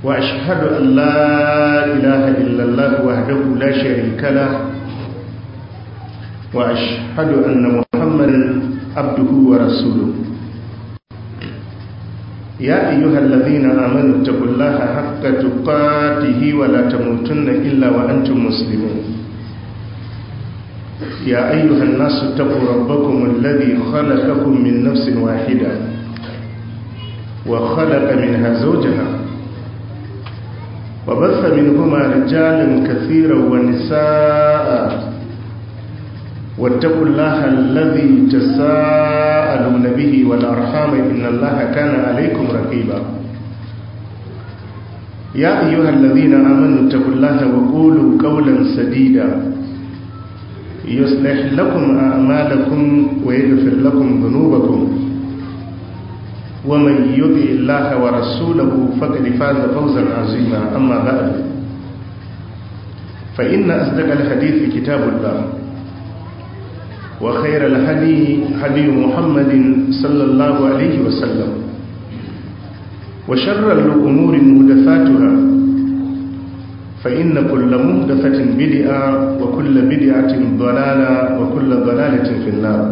وأشهد أن لا إله إلا الله وحده لا شريك له وأشهد أن محمدا عبده ورسوله يا أيها الذين آمنوا اتقوا الله حق تقاته ولا تموتن إلا وأنتم مسلمون يا أيها الناس اتقوا ربكم الذي خلقكم من نفس واحدة وخلق منها زوجها وبث منهما رجالا كثيرا ونساء واتقوا الله الذي تساءلون به والأرحام إن الله كان عليكم رقيبا يا أيها الذين آمنوا اتقوا الله وقولوا قولا سديدا يصلح لكم أعمالكم ويغفر لكم ذنوبكم ومن يطع الله ورسوله فقد فاز فوزا عظيما أما بعد فإن أصدق الحديث كتاب الله وخير الهدي هدي محمد صلى الله عليه وسلم وشر الأمور محدثاتها فإن كل محدثة بدعة وكل بدعة ضلالة وكل ضلالة في النار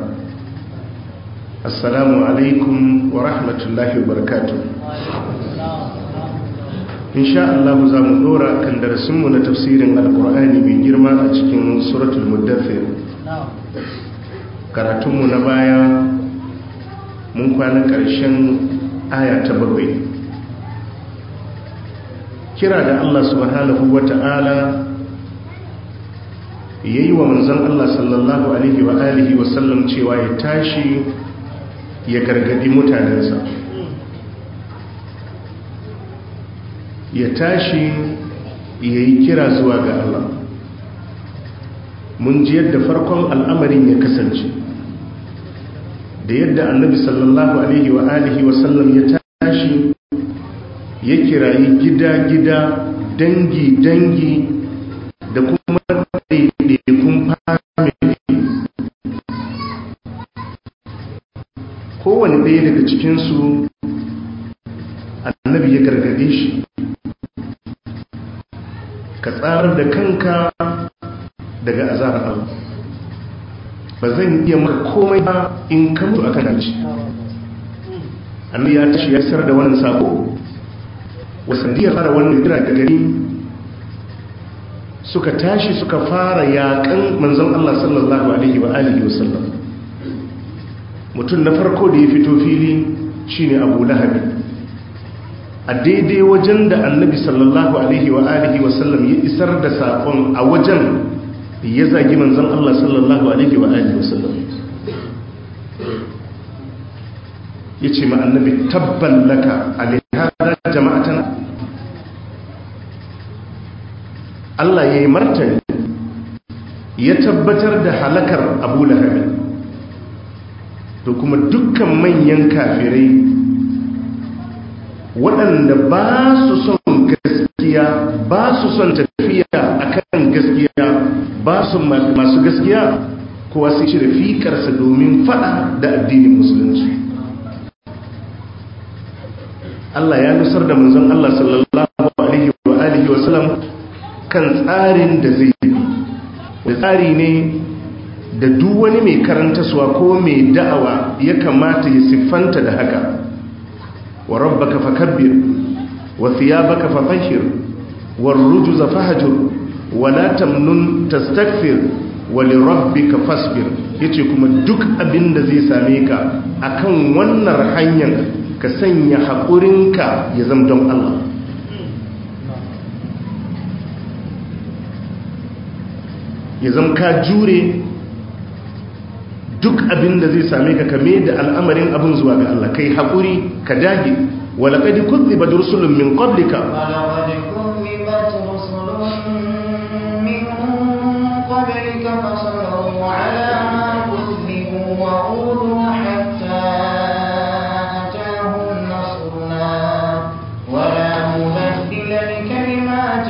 السلام عليكم ورحمة الله وبركاته إن شاء الله زام دورا كان درسمنا تفسير القرآن بجرما أتكين سورة المدثر karatunmu na baya mun kwana ƙarshen aya ta bakwai kira da Allah subhanahu wa ta'ala ya yi wa manzan Allah sallallahu alaihi wa alihi wasallam cewa ya tashi ya gargadi mutanensa ya tashi ya yi kira zuwa ga Allah mun ji yadda farkon al'amarin ya kasance da yadda annabi sallallahu alaihi wa alihi wa sallam ya tashi ya kirayi gida-gida dangi-dangi da kuma ɗaiɗaikun famili kowane ɗaya daga cikinsu annabi ya gargade shi ka tsara da kanka daga azabar Allah ba zan iya maka komai ba in ka mutu akan hanci annabi ya tashi ya sar da wannan sako wasandiyar fara wannan kira da gari suka tashi suka fara yakan manzon Allah sallallahu alaihi wa alihi wasallam mutum na farko da ya fito fili shine Abu Lahab a daidai wajen da annabi sallallahu alaihi wa alihi wasallam ya isar da sakon a wajen ya zagi manzan Allah sallallahu Alaihi wa Alihi wasallam ya ce ma annabi tabban laka alihada jama'atan Allah ya yi martani ya tabbatar da halakar abu lahabi to kuma dukkan manyan kafirai waɗanda ba su son gaskiya ba su son tafiya akan gaskiya ba su masu gaskiya kowa sai cire fikarsa domin fada da addinin musulunci Allah ya nusar da manzon Allah sallallahu alaihi wa alihi wa sallam kan tsarin da zai bi da tsari ne da duk wani mai karantaswa ko mai da'awa ya kamata ya siffanta da haka wa rabbaka fakabbir wa thiyabaka fatahhir war rujza fahjur wala tamnun tastakfir wali rabbika fasbir yace kuma duk abin da zai same ka akan wannan hanyar ka sanya haƙurinka ya zama don Allah ya zama ka jure duk abin da zai same ka kame da al'amarin abin zuwa ga Allah kai haƙuri ka dage wala kadi kuzziba rusulun min qablika قبلك فصبروا على ما كذبوا وأوذوا حتى أتاهم نصرنا ولا مبدل لكلمات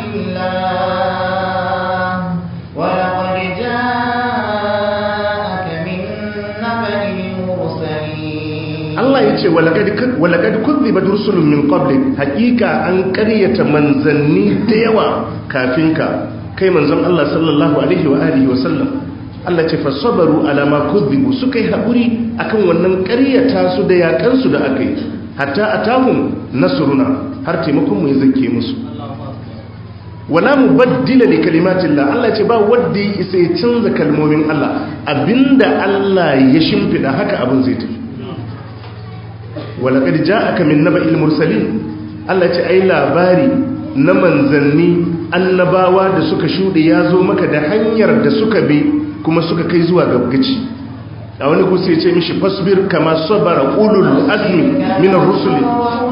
الله ولقد جاءك من نبأ المرسلين Allah ya ce walakad kuzziba rusulun min qablik hakika an karyata manzanni da yawa kafin ka kai manzon Allah sallallahu alaihi wa alihi wa sallam Allah ce fasabaru ala ma kuzzibu suka yi haƙuri akan wannan karyata su da yakan su da aka yi hatta atahum nasruna har taimakon mu ya zake musu wala mubaddila li kalimatillah Allah ce ba wanda ya isa ya canza kalmomin Allah abinda Allah ya shimfida haka abin zai tafi walaƙar ja'aka min naba mursalin Allah ce ai labari na manzanni annabawa da suka shuɗe ya zo maka da hanyar da suka bi kuma suka kai zuwa gabgaci a wani kusa ya ce mishi fasbir kama sabara ulul azmi min ar-rusuli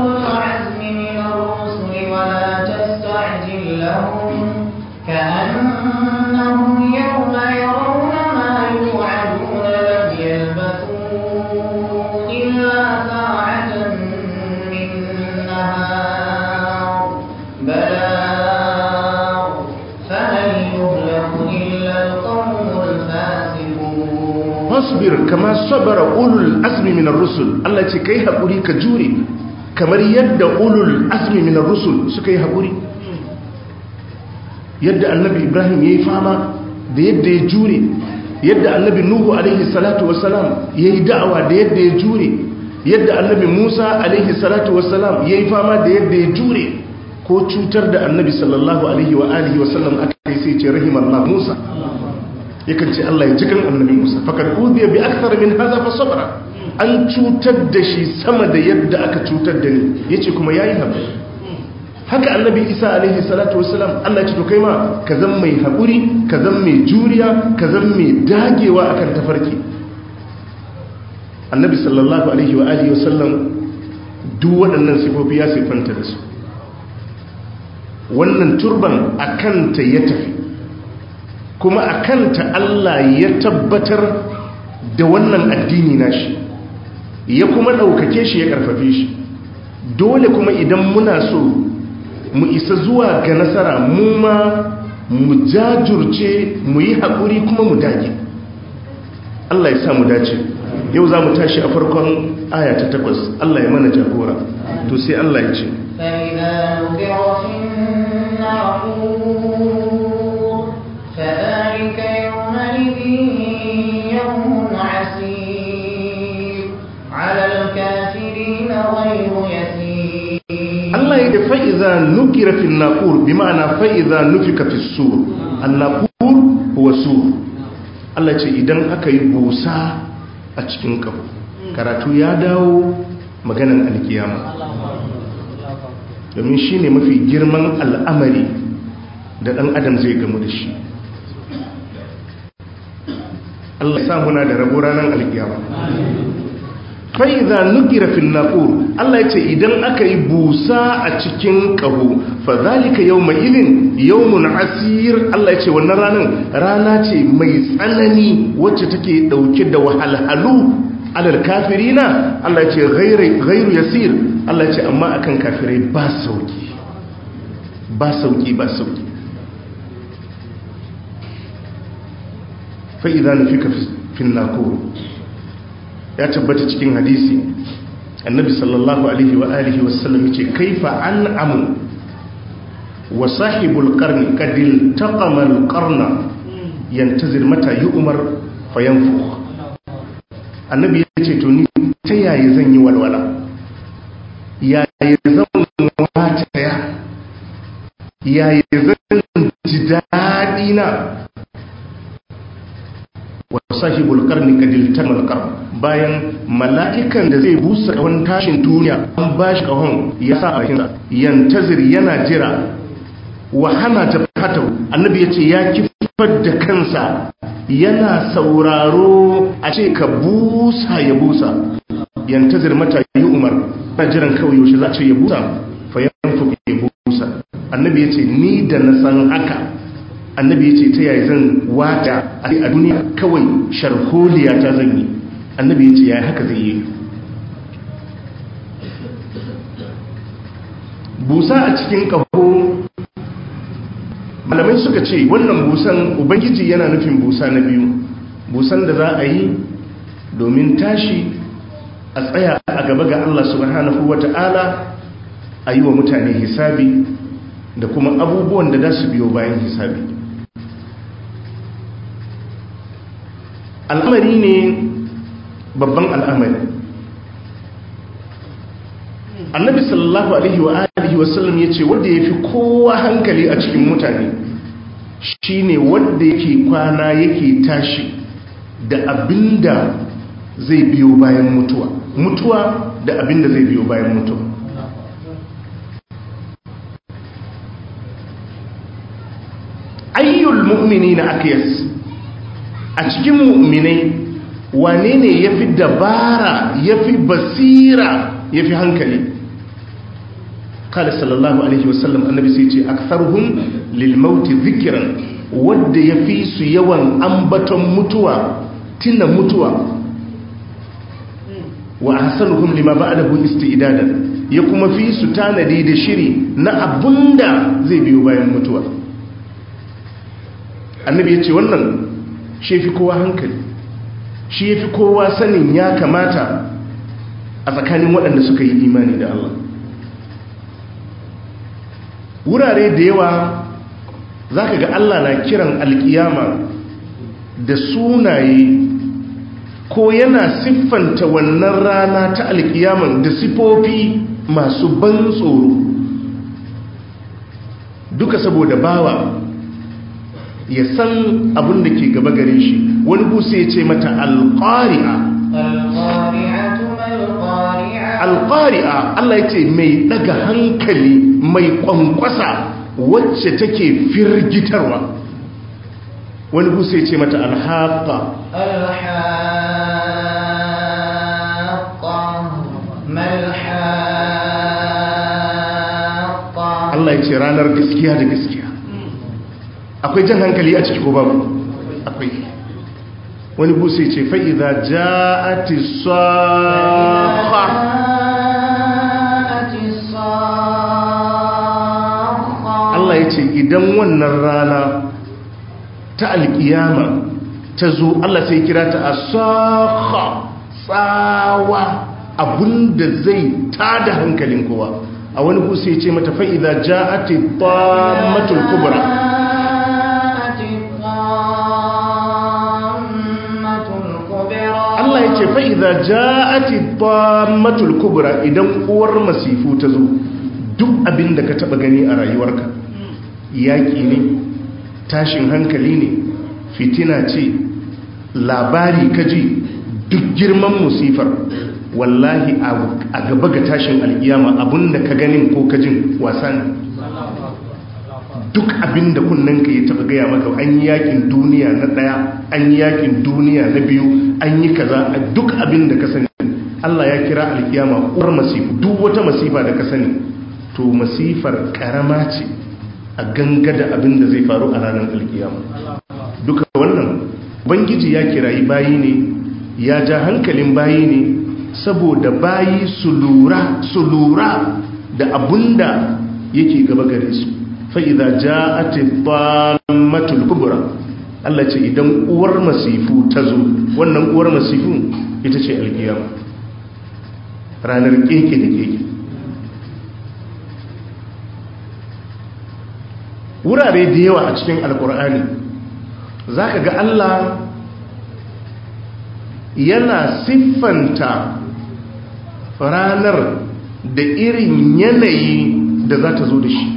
كأنهم يوم يرون ما يوعدون لم يلبثوا إلا ساعة من نهار بلاغ فهل يهلك إلا القوم الفاسقون fasbir kama sabara ulul azmi min ar-rusul Allah ce kai hakuri ka jure kamar yadda ulul azmi min ar-rusul suka yi hakuri yadda annabi Ibrahim yayi fama da yadda ya jure yadda annabi Nuhu alaihi salatu wassalam yayi da'awa da yadda ya jure yadda annabi Musa alaihi salatu wassalam yayi fama da yadda ya jure ko cutar da annabi sallallahu alaihi wa alihi wasallam aka yi sai ce rahimallahu Musa yakan ce Allah ya ji kan annabi Musa fakar uziya bi akthar min hadha fa sabra an cutar da shi sama da yadda aka cutar da ni yace kuma yayi haƙuri haka annabi Isa alaihi salatu wassalam Allah ya ce to kai ma ka zan mai haƙuri ka zan mai juriya ka zan mai dagewa akan tafarki annabi sallallahu alaihi wa alihi wasallam duk waɗannan sifofi ya sifanta da su wannan turban akanta ya tafi kuma a kanta Allah ya tabbatar da wannan addini nashi ya kuma ɗaukake shi ya ƙarfafe shi dole kuma idan muna so mu isa zuwa ga nasara mu ma mu jajurce mu yi haƙuri kuma mu dage Allah ya sa mu dace yau za mu tashi a farkon aya ta takwas Allah ya mana jagora to sai Allah ya ce فإذا نقر في الناقور فذلك يومئذ يوم عسير على الكافرين غير يسير Allah ya da fa'iza nukira fi naƙur bi ma'ana fa'iza nufika fi sur annaƙur huwa sur Allah ce idan aka yi busa a cikin ƙaho karatu ya dawo maganan alkiyama domin shi ne mafi girman al'amari da ɗan adam zai gamu da shi Allah ya sa muna da rabo ranar alkiyama fa'iza nukira fil naqur Allah ya ce idan aka yi busa a cikin ƙaho fa zalika yawma idin yawmun asir Allah ya ce wannan ranar rana ce mai tsanani wacce take dauke da wahalhalu alal kafirina Allah ya ce ghairu yasir Allah ya ce amma akan kafirai ba sauki ba sauki ba sauki fa idza nufika fil naqur ya tabbata cikin hadisi annabi sallallahu alaihi wa alihi wasallam yace kaifa an'amu wa sahibul qarni kadil taqama al qarna yantazir mata yu'mar fayanfukh annabi yace to ni ta yaya zan yi walwala yaya zan wata ya yaya zan ji dadi na wa sahibul qarni kadil tamal qarn bayan mala'ikan da zai busa kawon tashin duniya an bashi kawon ya sa a bakinsa yantazir yana jira wa hana jabhata annabi yace ya kifar da kansa yana sauraro a ce ka busa ya busa yantazir mata yi umar na jiran kawai yaushe za ce ya busa fa yanfu ya busa annabi yace ni da na san haka annabi ya ce ta yaya zan wata a duniya kawai sharholiya ta zan yi annabi ya ce ya haka zai yi busa a cikin ƙaho malamai suka ce wannan busan ubangiji yana nufin busa na biyu busan da za a yi domin tashi a tsaya a a gaba ga Allah subhanahu wata'ala a yi wa mutane hisabi da kuma abubuwan da za su biyo bayan hisabi al'amari ne babban al'amari annabi sallallahu alaihi wa alihi wasallam ya ce wanda ya fi kowa hankali a cikin mutane shine wanda yake kwana yake tashi da abinda zai biyo bayan mutuwa mutuwa da abinda zai biyo bayan mutuwa ayyul mu'minina akyas a cikin mu'minai wane ne yafi dabara yafi basira yafi hankali kala sallallahu alaihi wasallam annabi sai ce aktharuhum lil maut dhikran wanda yafi su yawan ambaton mutuwa tina mutuwa wa ahsanuhum lima ba'dahu isti'dadan ya kuma fi su tanadi da shiri na abunda zai biyo bayan mutuwa annabi ya ce wannan shi fi kowa hankali shi fi kowa sanin ya kamata a tsakanin waɗanda suka yi imani da Allah wurare da yawa za ka ga Allah na kiran alkiyama da sunaye ko yana siffanta wannan rana ta alkiyaman da sifofi masu ban tsoro duka saboda bawa ya san abin da ke gaba gare shi wani busa ya ce mata alƙari'a alƙari'a Allah ya ce mai daga hankali mai ƙwanƙwasa wacce take firgitarwa wani busa ya ce mata alhaƙa Allah ya ce ranar gaskiya da gaskiya akwai jan hankali a ciki ko babu akwai wani busa ce fa'iza ja'ati safa Allah ya ce idan wannan rana ta alkiyama ta zo Allah sai kira ta a safa tsawa abinda zai tada hankalin kowa a wani busa ce mata fa'iza ja'ati matul kubra Allah ya ce fa'iza ja'ati matul kubra idan uwar masifu ta zo duk abin da ka taba gani a rayuwarka yaƙi ne tashin hankali ne fitina ce labari kaji duk girman musifar wallahi a gaba ga tashin alkiyama abinda ka ganin ko kajin wasa ne duk abin da kunnanka ya taba gaya maka an yi yakin duniya na daya an yi yakin duniya na biyu an yi kaza duk abin da ka sani Allah ya kira alkiyama uwar masifu duk wata masifa da ka sani to masifar karama ce a gangada abin da zai faru a ranar alkiyama duka wannan bangiji ya kirayi bayi ne ya ja hankalin bayi ne saboda bayi su lura su lura da abunda yake gaba gare su fa'iza ja a matul kubura Allah ce idan uwar masifu ta zo wannan uwar masifu ita ce alkiyama ranar keke da keke wurare da yawa a cikin alkur'ani za ka ga Allah yana siffanta ranar da irin yanayi da za ta zo da shi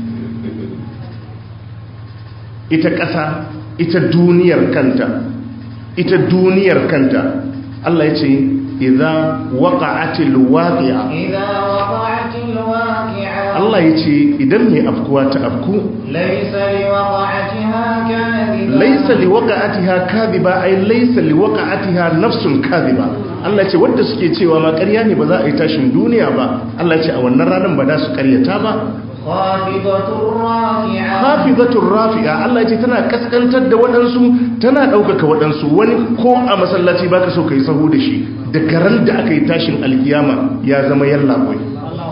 ita ƙasa ita duniyar kanta ita duniyar kanta Allah ya ce idza waqa'atil waqi'a idza waqa'atil waqi'a Allah ya ce idan mai afkuwa ta afku laysa liwaqa'atiha kadhiba laysa liwaqa'atiha kadhiba ay laysa liwaqa'atiha nafsun kadhiba Allah ya ce wanda suke cewa ma ƙarya ne ba za a yi tashin duniya ba Allah ya ce a wannan ranar ba da su ƙaryata ba khafidatur rafi'a hafizatur rafi'a Allah ya ce tana kaskantar da waɗansu tana ɗaukaka waɗansu wani ko a masallaci baka so kai sahu da shi da garan da aka yi tashin alkiyama ya zama yallaɓoi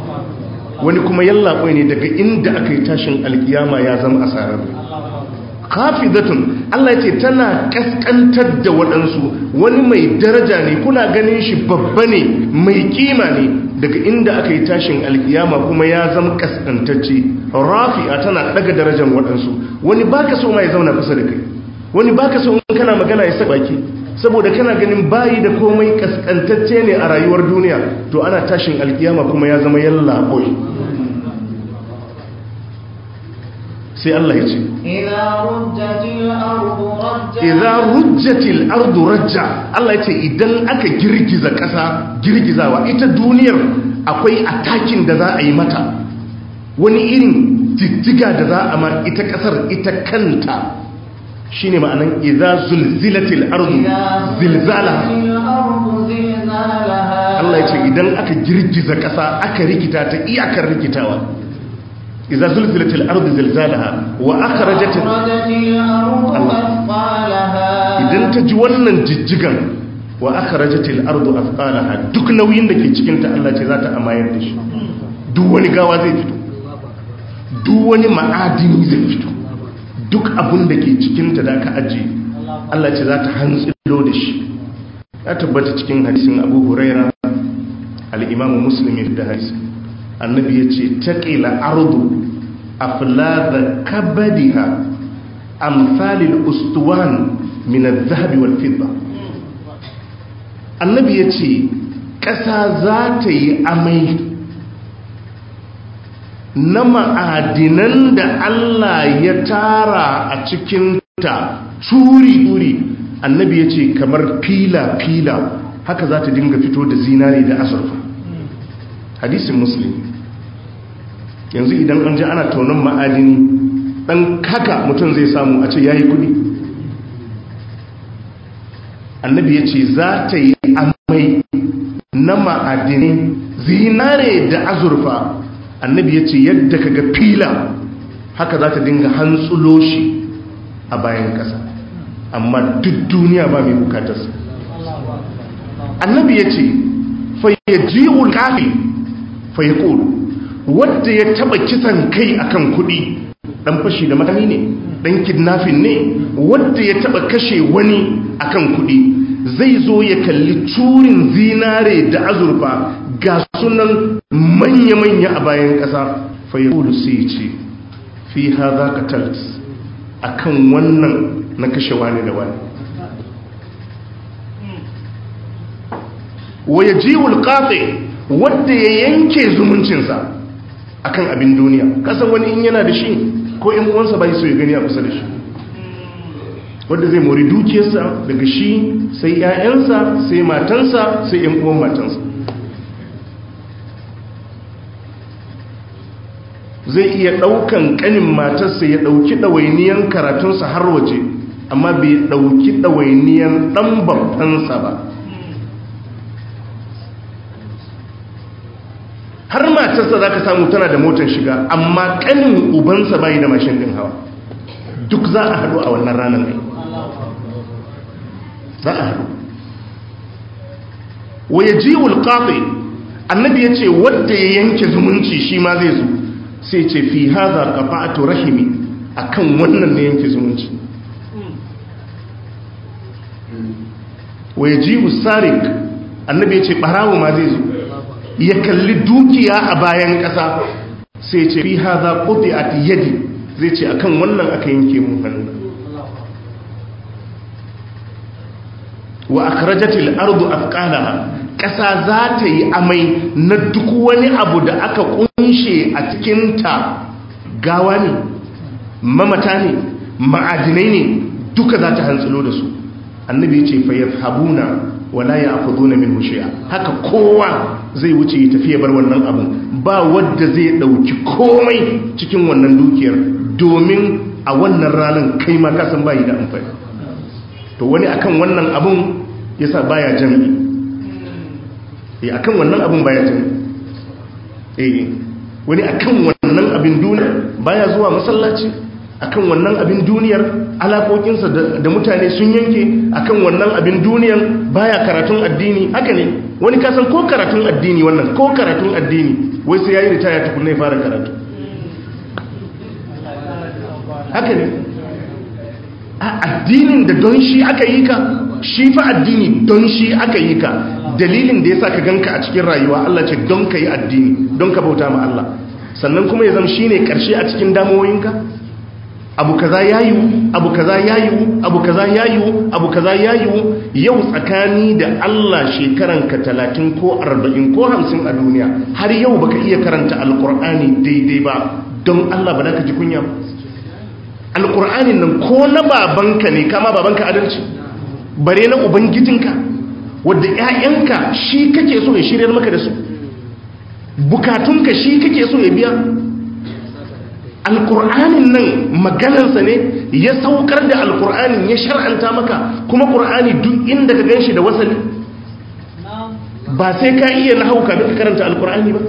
wani kuma yallaɓoi ne daga inda aka yi tashin alkiyama ya zama asarar khafidatun Allah yace tana kaskantar da waɗansu wani mai daraja ne kuna ganin shi babba ne mai kima ne daga inda aka yi tashin alkiyama kuma ya zama kaskantacce rafi'a tana daga darajar waɗansu wani baka so ma ya zauna kusa da kai wani baka so in kana magana ya saba baki saboda kana ganin bayi da komai kaskantacce ne a rayuwar duniya to ana tashin alkiyama kuma ya zama yalla boy sai Allah ya ce idza rujjatil ardu rajja Allah ya ce idan aka girgiza ƙasa girgizawa ita duniyar akwai atakin da za a yi mata wani irin jijjiga da za a ma ita ƙasar ita kanta shine ma'anan idza zulzilatil ardu zilzalaha Allah ya ce idan aka girgiza ƙasa aka rikita ta iyakar rikitawa إذا زلزلت الأرض زلزالها وأخرجت idan ta ji wannan jijjigan wa akhrajatil ardu athqalaha duk nauyin da ke cikin ta Allah ce za ta amayar da shi duk wani gawa zai fito duk wani ma'adini zai fito duk abun da ke cikin ta da ka aje Allah ce za ta hantsilo da shi ya tabbata cikin hadisin Abu Huraira al-Imam Muslim da hadisi annabi ya ce taƙila ardu aflada kabadiha amsalil ustuwan min az-zahabi wal fidda annabi ya ce ƙasa za ta yi amai na ma'adinan da Allah ya tara a cikinta turi-turi annabi ya ce kamar fila-fila haka za ta dinga fito da zinare da azurfa hadisin musulmi yanzu idan an ji ana taunin ma'adini dan kaka mutum zai samu a ce ya yi kudi annabi ya ce za ta yi amai na ma'adini zinare da azurfa annabi ya ce yadda ka ga fila haka za ta dinga hantsulo shi a bayan ƙasa amma duk duniya ba mai bukatarsa annabi ya ce fayyaji'ul kafi fayyakul wadda ya taba kisan kai akan kudi dan fashi da makami ne dan kidnapping ne wadda ya taba kashe wani akan kudi zai zo ya kalli turin zinare da azurfa ga sunan manya-manya a bayan kasa fayyakul sai ce fi haza katalt akan wannan na kashe wani da wani wa yajiwul qati wadda ya yanke zumuncinsa akan abin duniya kasan wani in yana da shi ko in uwansa bai so ya gani a kusa da shi wadda zai mori dukiyarsa daga shi sai 'ya'yansa sai matansa sai 'yan uwan matansa zai iya ɗaukan ƙanin matarsa ya ɗauki ɗawainiyan karatunsa har waje amma bai ɗauki ɗawainiyan ɗan babbansa ba har matarsa za ka samu tana da motar shiga amma kanin ubansa bayi da mashin din hawa duk za a haɗu a wannan ranar ne za a haɗu waya ji wulƙafe annabi ya ce wadda ya yanke zumunci shi ma zai zo sai ce fi haza ƙafa'atu rahimi a kan wannan ne yanke zumunci waya ji usarik annabi ya ce ɓarawo ma zai zo ya kalli dukiya a bayan ƙasa sai ce fi haza ƙuɗi a yadi zai ce akan wannan aka yanke mun hannu wa akhrajatil ardu afqalaha ƙasa za ta yi amai na duk wani abu da aka kunshe a cikinta gawa ne mamata ne ma'adinai ne duka za ta hantsilo da su annabi ce fa yafhabuna wala ya'khuduna minhu shay'a haka kowa zai wuce ya tafi ya bar wannan abun ba wanda zai dauki komai cikin wannan dukiyar domin a wannan ranar kai ma ka san bai da amfani to wani akan wannan abun yasa baya jami'i eh akan wannan abun baya jami'i eh wani akan wannan abin duniya baya zuwa masallaci akan wannan abin duniyar alaƙoƙinsa da mutane sun yanke akan wannan abin duniyan baya karatun addini haka ne wani kasan ko karatun addini wannan ko karatun addini wai sai yayi ritaya tukunna ya fara karatu haka ne a addinin da don shi aka yi ka shi fa addini don shi aka yi ka dalilin da ya sa ka ganka a cikin rayuwa Allah ce don ka yi addini don ka bauta ma Allah sannan kuma ya zama shi ne ƙarshe a cikin damuwoyinka abu kaza ya yiwu abu kaza ya yiwu abu kaza ya yiwu abu kaza ya yiwu yau tsakani da Allah shekaranka talatin ko arba'in ko hamsin a duniya har yau baka iya karanta alkur'ani daidai ba don Allah ba za ka ji kunya ba alkur'anin nan ko na babanka ne kama babanka adalci bare na ubangijinka wadda 'ya'yanka shi kake so ya shiryar maka da su bukatunka shi kake so ya biya alkur'anin nan maganansa ne ya saukar da alkur'anin ya shar'anta maka kuma ƙur'ani duk inda ka ganshi da wasali ba sai ka iya na hauka duka karanta alkur'ani ba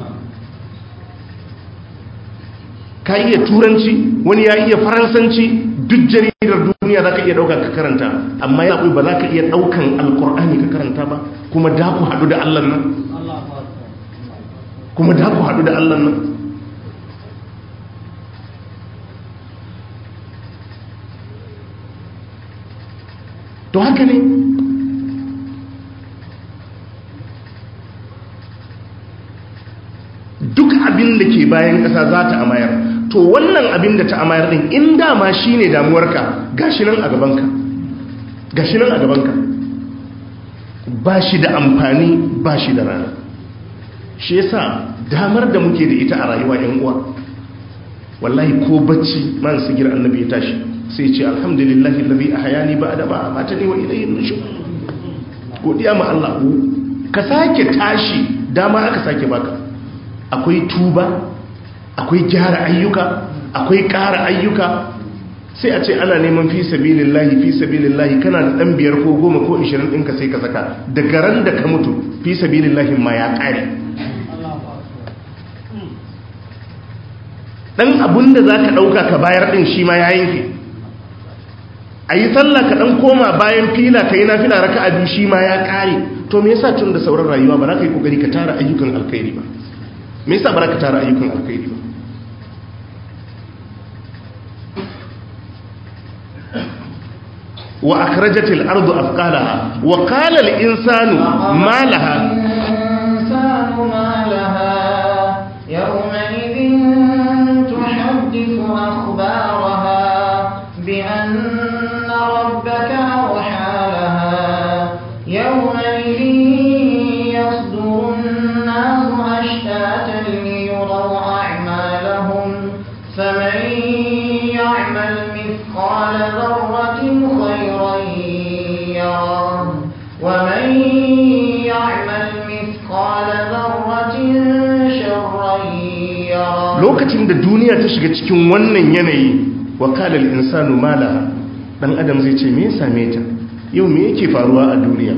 ka iya turanci wani ya iya faransanci duk jaridar duniya za ka iya ɗauka ka karanta amma ya ba za ka iya ɗaukan alkur'ani ka karanta ba kuma da ku haɗu da allan nan kuma da ku haɗu da allan nan to haka ne duk abin da ke bayan ƙasa za ta amayar to wannan abin da ta amayar ɗin in dama shi ne damuwarka gashi nan a gabanka gashi nan a gabanka ba shi da amfani ba shi da rana shi yasa damar da muke da ita a rayuwa yan uwa wallahi ko bacci man sigir annabi ya tashi sai ce alhamdulillahi lalzi a hayani ba da ba a mata ne wa ilayin nushu godiya ma Allah ka sake tashi dama aka sake baka akwai tuba akwai gyara ayyuka akwai ƙara ayyuka sai a ce ana neman fi sabilillahi fi sabilillahi kana da ɗan biyar ko goma ko ishirin ɗinka sai ka saka daga ran da ka mutu fi sabilillahi ma ya ƙare ɗan abun da za ka ɗauka ka bayar ɗin shi ma ya yanke a yi sallah ka ɗan koma bayan fila ka yi na fila raka a biyu shi ma ya ƙare to me yasa tun da sauran rayuwa ba za ka yi ƙoƙari ka tara ayyukan alkhairi ba me yasa ba za ka tara ayyukan alkhairi ba wa akhrajatil ardu afqalaha wa qala al insanu ma laha الإنسان ما لها يومئذ تحدث أخبارها بأن ربك أوحى لها يومئذ يصدر الناس أشتاتا ليروا أعمالهم فمن يعمل مثقال ذرة خيرا يره ومن يعمل مثقال ذرة شرا يره lokacin da duniya ta shiga cikin wannan yanayi wa qala al insanu ma laha dan adam zai ce me ya same ta yau me yake faruwa a duniya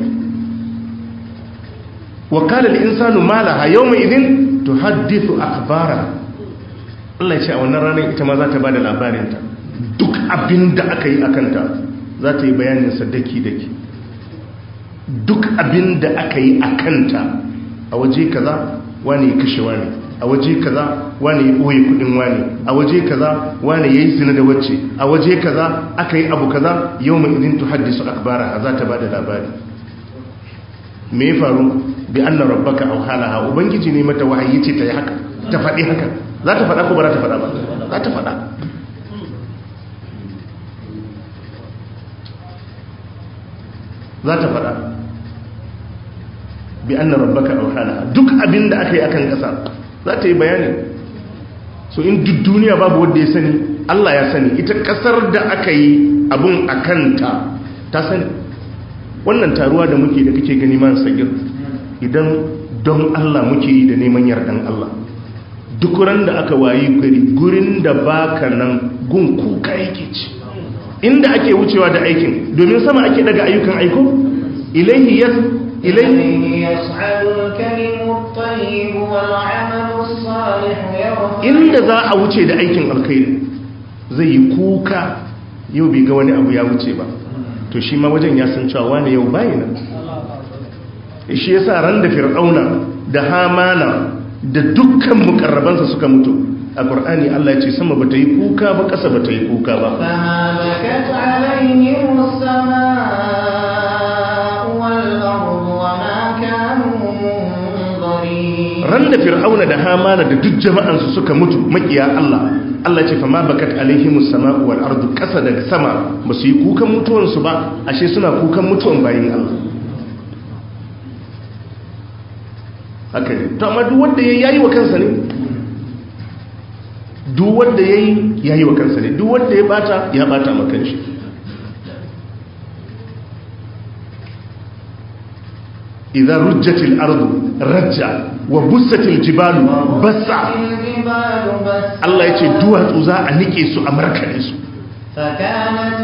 wa qala al insanu ma laha yawma idhin tuhaddithu akhbara Allah ya ce a wannan ranar ita ma za ta bada labarinta duk abin da aka yi akanta za ta yi bayanin sa daki daki duk abin da aka yi akanta a waje kaza wani ya kashe wani a waje kaza wani ya ɓoye kudin wani a waje kaza wani ya yi zina da wacce a waje kaza aka yi abu kaza yau mai idin tu haddisu akbara za ta ba da labari me ya faru bi an na rabbaka au halaha ubangiji ne mata wahayi ce ta yi haka ta faɗi haka za ta faɗa ko ba za ta faɗa ba za ta faɗa za ta faɗa bi an na rabbaka au halaha duk abin da aka yi akan ƙasa za ta yi bayani so in duk duniya babu wanda ya sani Allah ya sani ita kasar da aka yi abun a kanta ta sani wannan taruwa da muke da kake gani man sagir idan don Allah muke yi da neman yardan Allah duk ran da aka wayi gari gurin da baka nan gun kuka yake ci inda ake wucewa da aikin domin sama ake daga ayyukan aiko ilaihi yas ilaihi يصعد الكلم الطيب والعمل الصالح يرفع inda za a wuce da aikin alkhairi zai yi kuka yau bai ga wani abu ya wuce ba to shi ma wajen ya san cewa wani yau bayi nan shi yasa ran da fir'auna da hamana da dukkan mukarrabansa suka mutu a ƙur'ani Allah ya ce sama bata yi kuka ba ƙasa bata yi kuka ba فما بكت عليهم السماء والأرض وما كانوا منظرين ran da fir'auna da hamana da duk jama'ansu suka mutu makiya Allah Allah ce fa ma bakat alaihimus sama'u wal ardu kasa da sama ba su yi kukan mutuwansu ba ashe suna kukan mutuwan bayin Allah haka ne to amma duk wanda yayi yayi wa kansa ne duk wanda yayi yayi wa kansa ne duk wanda ya bata ya bata maka shi idza rujjatil ardu rajja wa bussatil jibalu bassa الجبال بس Allah ya ce duwatsu za a nike su a markade su فكانت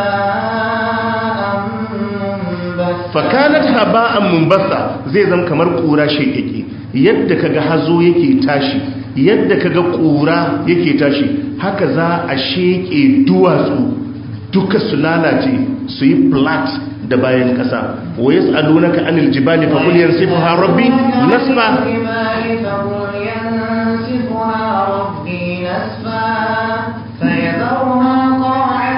هباء منبثا fakanat haba'an munbasa zai zama kamar kura shekeke yadda kaga hazo yake tashi yadda kaga kura yake tashi haka za a sheke duwatsu duka su lalace su yi flat da bayan kasa wa yas'alunaka anil jibali fa qul yansifuha rabbi nasfa الجبال فقل ينسفها ربي نسفا فيذرها قاعا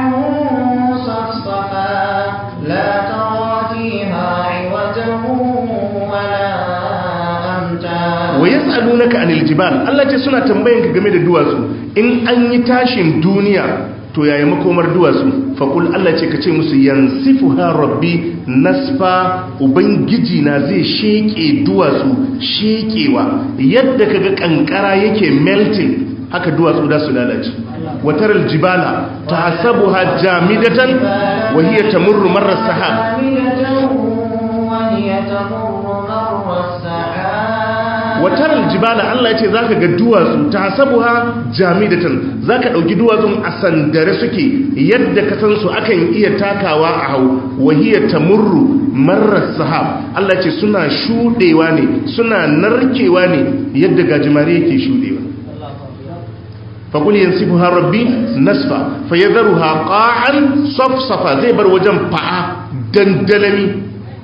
صفصفا لا ترى فيها عوجا ولا أمتا wa yas'alunaka anil jibal Allah ce suna tambayan ka game da duwatsu in an yi tashin duniya to yaya makomar duwatsu faqul Allah ce kace musu yansifuha rabbi nasfa ubangiji na zai sheke duwatsu shekewa yadda kaga kankara yake melting haka duwatsu da su lalace wataral jibala tahsabuha jamidatan wa hiya tamurru marra sahab حاملة وهي تمر مر السحاب watar aljibala Allah ya ce za ka ga duwatsu ta sabuha jamidatan za ka ɗauki duwatsun a sandare suke yadda ka san su akan iya takawa a hau wahiyar tamurru marar sahab Allah ya ce suna shuɗewa ne suna narkewa ne yadda gajimare yake shuɗewa faƙul yansifu ha rabbi nasfa fa yadharuha qa'an safsafa zai bar wajen fa'a dandalami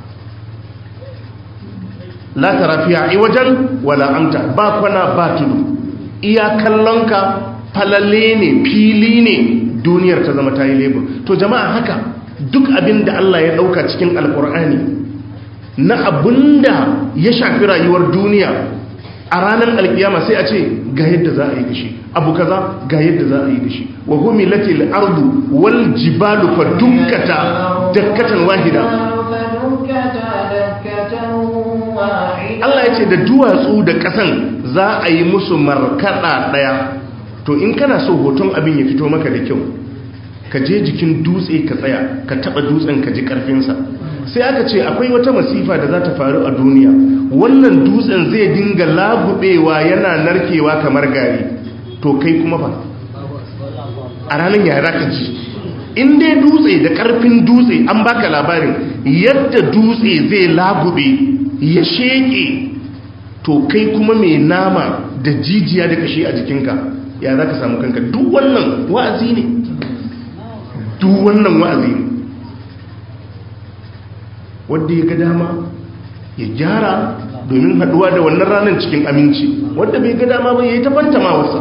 la tara fiya iwajan wala amta ba kwana ba tudu iya kallonka falalle ne fili ne duniyar ta zama tayi lebur to jama'a haka duk abin da Allah ya dauka cikin alkur'ani na abinda ya shafi rayuwar duniya a ranar alkiyama sai a ce ga yadda za a yi da shi abu kaza ga yadda za a yi da shi wa humilatil ardu wal jibalu fa dukkata dakkatan wahida فدكتا دكة واحدة Allah ya ce da duwatsu da ƙasan za a yi musu markaɗa ɗaya to in kana so hoton abin ya fito maka da kyau ka je jikin dutse ka tsaya ka taɓa dutsen ka ji ƙarfinsa sai aka ce akwai wata masifa da za ta faru a duniya wannan dutsen zai dinga lagubewa yana narkewa kamar gari to kai kuma fa a ranar yara ka ji in dai dutse da ƙarfin dutse an baka labarin yadda dutse zai lagube ya sheke to kai kuma mai nama da jijiya da kashi a jikinka ya za ka samu kanka duk wannan wa'azi ne duk wannan wa'azi ne wadda ya ga dama ya gyara domin haduwa da wannan ranar cikin aminci wadda bai ga dama ba ya yi ta fantama wasa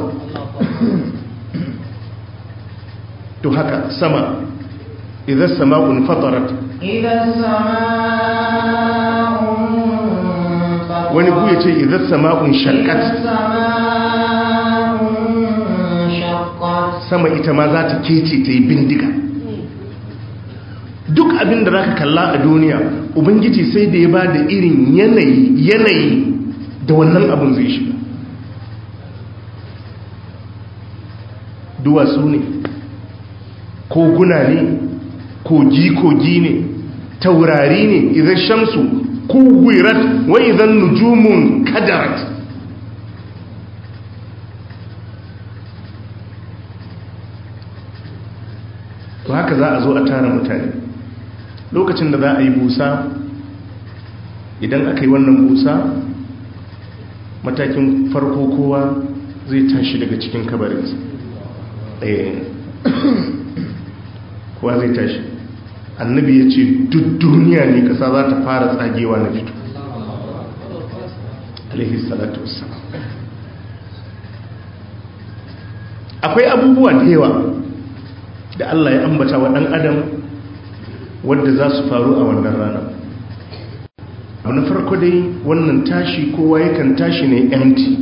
to haka sama idan sama'un fatarat إذا السماء انفطرت wani ku ya ce idan sama'un إذا shakkat السماء انشقت sama ita ma za ta kece ta yi bindiga duk abin da za ka kalla a duniya ubangiji sai da ya ba da irin yanayi yanayi da wannan abin zai shiga duwatsu ne koguna ne kogi-kogi ne taurari ne idan shamsu kuwirat wa idan nujumun kadarat to haka za a zo a tara mutane lokacin da za a yi busa idan aka yi wannan busa matakin farko kowa zai tashi daga cikin kabarinsa Eh, kowa zai tashi annabi ya ce duk duniya ne kasa za ta fara tsagewa na fito alaihi salatu wassalam akwai abubuwa da yawa da Allah ya ambata wa ɗan adam wadda za su faru a wannan rana abu na farko dai wannan tashi kowa yakan tashi ne empty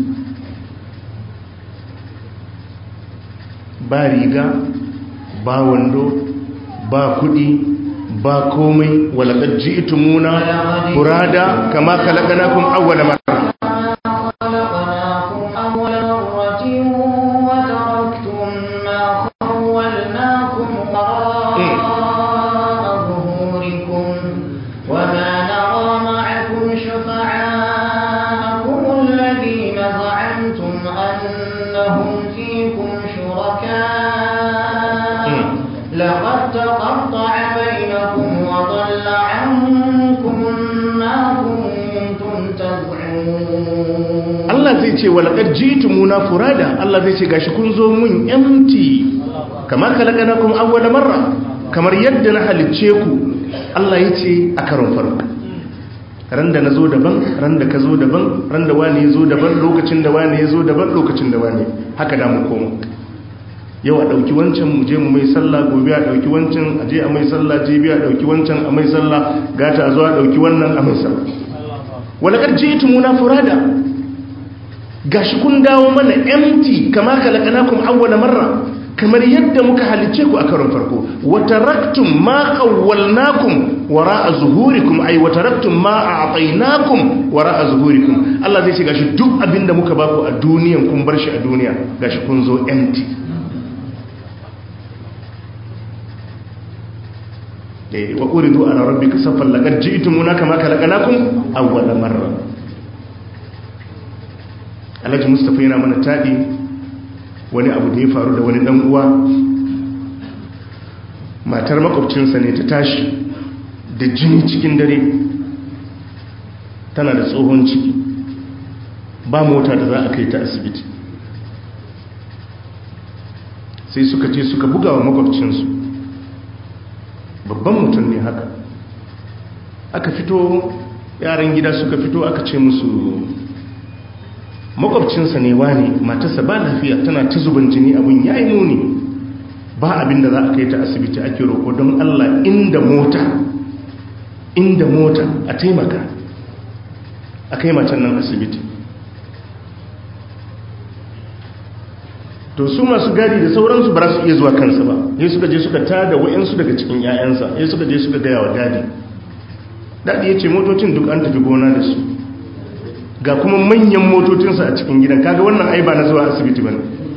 ba riga ba wando ba kudi ba komai walakar ji'tumuna furada kama khalaqnakum awwala marra خلقناكم أول مرة وتركتم ما خولناكم وراء ظهوركم وما نرى معكم شفعاءكم الذين زعمتم أنهم فيكم شركاء لقد تقطع بينكم وضل عنكم ما كنتم تزعمون Allah zai ce walakar ji'tumuna furada Allah zai ce gashi kun zo mun empty kama khalaqnakum awwala marra kamar yadda na halicce ku Allah ya ce a karon farko ran da na zo daban ran da ka zo daban ran da wani ya zo daban lokacin da wani ya zo daban lokacin da wani haka da mu koma yau a ɗauki wancan mu je mu mai sallah gobe a ɗauki wancan a je a mai sallah jibi a ɗauki wancan a mai sallah gata a zo a ɗauki wannan a mai sallah walakar ji'tumuna furada gashi kun dawo mana empty kama khalaqnakum awwala marra kamar yadda muka halice ku a karon farko wa taraktum ma qawwalnakum wara'a zuhurikum ay wa taraktum ma a'tainakum wara'a zuhurikum Allah zai ce gashi duk abinda muka baku a duniyan kun bar shi a duniya gashi kun zo empty eh wa uridu ala rabbika saffan laqad ji'tumuna kama khalaqnakum awwala marra alhaji mustapha yana mana taɗi wani abu da ya faru da wani ɗan uwa matar makwabcinsa ne ta tashi da jini cikin dare tana da tsohon ciki ba mota da za a kai ta asibiti sai suka ce suka buga wa makwabcinsu babban mutum ne haka aka fito yaran gida suka fito aka ce musu makwabcinsa ne wane matarsa ba lafiya tana ta zuban jini abin ya yi muni ba abin da za a kai ta asibiti ake roƙo don allah inda mota inda mota a taimaka a kai matan nan asibiti to su masu gadi da sauransu ba su iya zuwa kansa ba ya suka je suka tada wa'yansu daga cikin 'ya'yansa ya suka je suka gaya wa gadi daɗi ya ce motocin duk an tafi gona da su ga kuma manyan motocinsa a cikin gidan kaga wannan ai ba na zuwa asibiti ba ne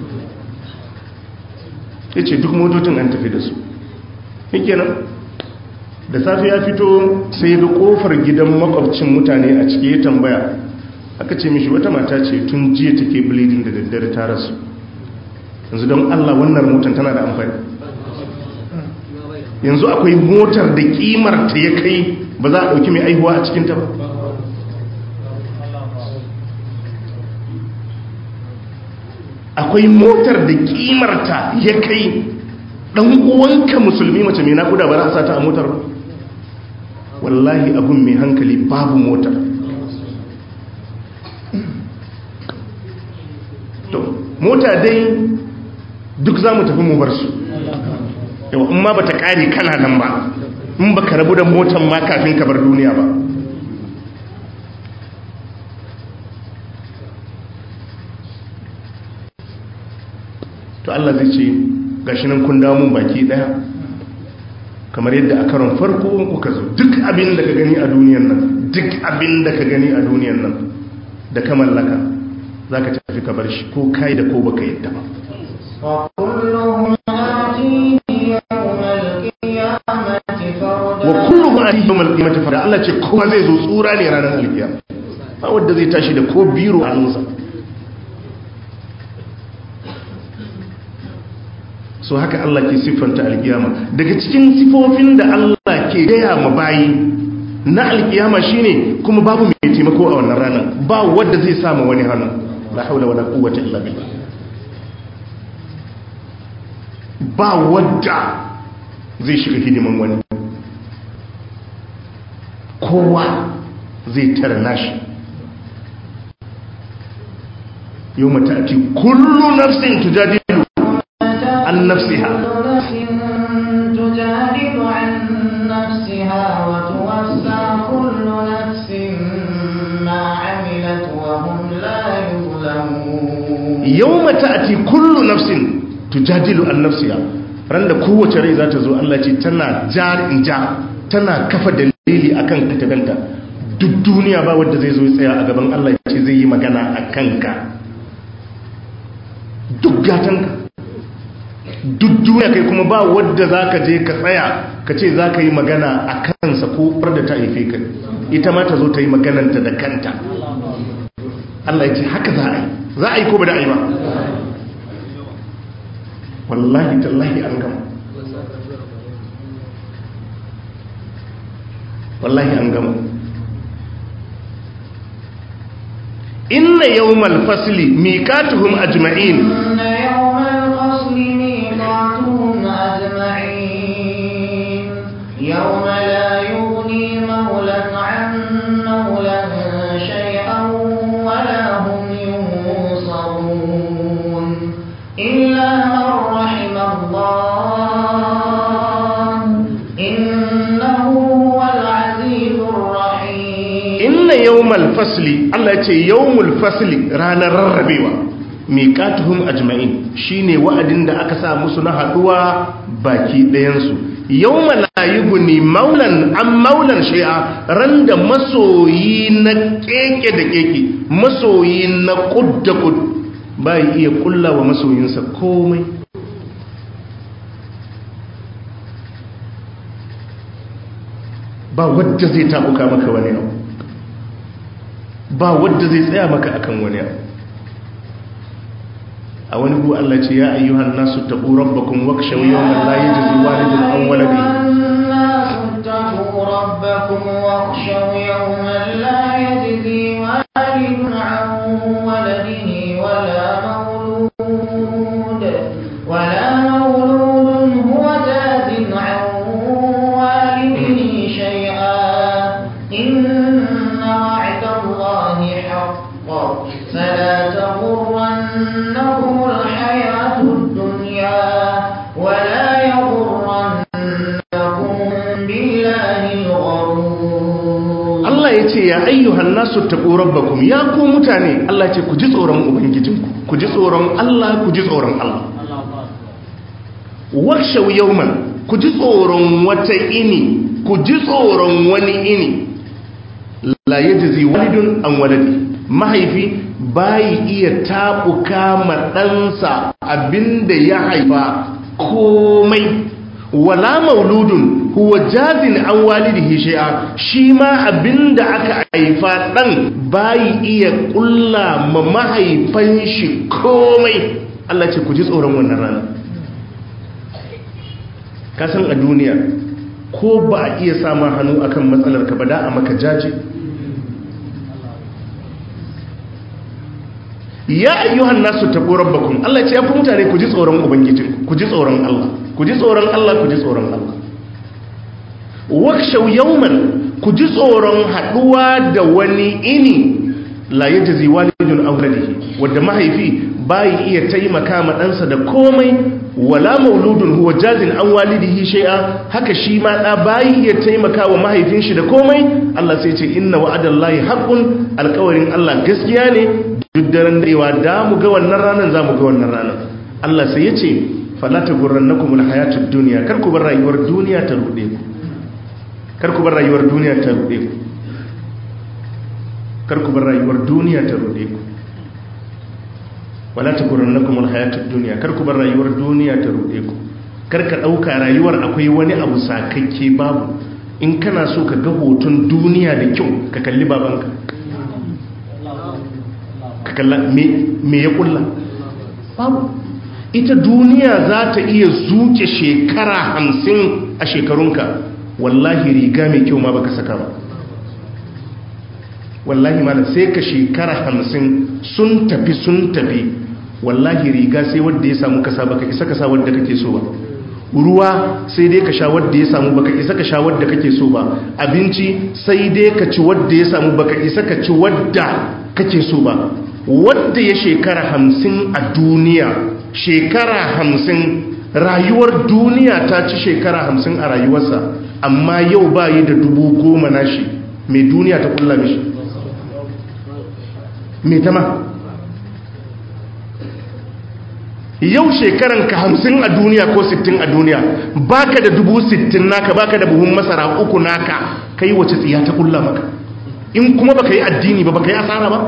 ya ce duk motocin an tafi da su yake nan da safe ya fito sai ga kofar gidan makwabcin mutane a ciki ya tambaya aka ce mishi wata mata ce tun jiya take bleeding da daddare ta rasu yanzu don allah wannan motar tana da amfani yanzu akwai motar da kimar ta ya kai ba za a ɗauki mai aihuwa a cikinta ba akwai motar da kimarta ya kai dan uwanka musulmi mace mai nakuda ba za a sata a motar ba wallahi abun mai hankali babu motar to mota dai duk za mu tafi mu bar su yawa in ma ba ta kare kana nan ba in ba ka rabu da motar ma kafin ka bar duniya ba to Allah zai ce gashi nan kun dawo mun baki daya kamar yadda a karon farko kuka zo duk abin da ka gani a duniyan nan duk abin da ka gani a duniyan nan da ka mallaka zaka tafi ka bar shi ko kai da ko baka yadda ba وكلهم آتيه يوم القيامة فردا wa kullu ma ati yawmal qiyamati fa Allah ce kowa zai zo tsura ne ranar alkiyama ba wanda zai tashi da ko biro a hannunsa so haka Allah ke siffanta alkiyama daga cikin sifofin da Allah ke gaya ma bayi na alkiyama shine kuma babu mai taimako a wannan ranar ba wanda zai samu wani hannu la haula wala quwwata illa billah ba wadda zai shiga hidiman wani kowa zai tara nashi yau mata ake kullu nafsin tujadilu an nafsiha تجادل عن نفسها وتوفى كل نفس ما عملت وهم لا يظلمون yawma ta'ti kullu nafsin tujadilu an nafsiha ran da kowace rai za ta zo Allah ce tana jar in ja tana kafa dalili akan ta ganta duk duniya ba wanda zai zo ya tsaya a gaban Allah ya ce zai yi magana a kanka duk gatanka duk duniya kai kuma ba wadda za ka je ka tsaya ka ce za ka yi magana a kansa ko da ta haife ka ita ma ta zo ta yi magananta da kanta Allah ya ce haka za a yi za a yi ko ba da a yi ba wallahi tallahi an gama wallahi an gama inna yawmal fasli miqatuhum ajma'in إن يوم الفصل ميقاتهم أجمعين يوم لا يغني مولى عن مولى شيئا ولا هم ينصرون إلا من رحم الله إنه هو العزيز الرحيم inna yawmal fasli Allah ya ce yawmul fasli ranar rarrabewa miqatuhum ajma'in shine wa'adin da aka sa musu na haduwa baki ɗayan su yawma la yughni maulan an maulan shay'a randa masoyi na keke da keke masoyi na kud da kud bai iya kulla wa masoyinsa komai ba wadda zai tabuka maka wani abu ba wadda zai tsaya maka akan wani abu a wani gu Allah ce ya ayyuhan nasu taqu rabbakum wakshaw yawman la yajzi walidun an waladihi الناس اتقوا ربكم واخشوا يوما لا يجزي والد عن ولده ولا مولود ولا مولود هو جاز عن والده شيئا إن وعد الله حق فلا تغرنكم الحياة الدنيا ولا يغرنكم بالله الغرور Allah ya ce ya ayyuhan nasu taqu rabbakum ya ku mutane Allah ya ce ku ji tsoron ubangijinku ku ji tsoron Allah ku ji tsoron Allah wakshaw yawman ku ji tsoron wata ini ku ji tsoron wani ini la yajzi walidun an waladi mahaifi bai iya tabuka ma ɗansa abinda ya haifa komai wala mauludun huwa jazin an walidihi shay'a shi ma abinda aka haifa dan bai iya kulla ma mahaifan shi komai Allah ce ku ji tsoron wannan rana ka san a duniya ko ba a iya sama hannu akan matsalar ka ba da a maka jaji ya ayyuhan nasu taqu rabbakum Allah ya ce ya ku mutane ku ji tsoron ubangijinku ku ji tsoron Allah ku ji tsoron Allah ku ji tsoron Allah wakshaw yawman ku ji tsoron haduwa da wani ini la yajzi walidun aw waladihi wanda mahaifi bai iya taimaka ma ɗansa da komai wala mauludun huwa jazin an walidihi shay'a haka shi ma da bai iya taimaka wa mahaifin shi da komai Allah sai ce inna wa'adallahi haqqun alƙawarin Allah gaskiya ne duk daren darewa da mu ga wannan ranar za mu ga wannan ranar Allah sai ya ce falata gurran na kuma hayatun duniya kar ku bar rayuwar duniya ta ruɗe ku kar ku bar rayuwar duniya ta ruɗe ku kar ku bar rayuwar duniya ta ruɗe ku wala ta gurran na kuma hayatun duniya kar ku bar rayuwar duniya ta ruɗe ku kar ka ɗauka rayuwar akwai wani abu sakakke babu in kana so ka ga hoton duniya da kyau ka kalli babanka ka kalla me ya kulla babu ita duniya za ta iya zuke shekara hamsin a shekarunka wallahi riga mai kyau ma baka saka ba wallahi ma sai ka shekara hamsin sun tafi sun tafi wallahi riga sai wadda ya samu kasa baka isa kasa wadda kake so ba ruwa sai dai ka sha wadda ya samu baka isa ka sha wadda kake so ba abinci sai dai ka ci wadda ya samu baka isa ka ci wadda kake so ba wadda ya shekara hamsin a duniya shekara hamsin rayuwar duniya ta ci shekara hamsin a rayuwarsa amma yau ba yi da dubu goma nashi mai duniya ta kulla mishi mai tama yau shekaran ka hamsin a duniya ko sittin a duniya baka da dubu sittin naka baka da buhun masara uku naka kai wace tsiya ta kulla maka in kuma baka yi addini ba baka yi asara ba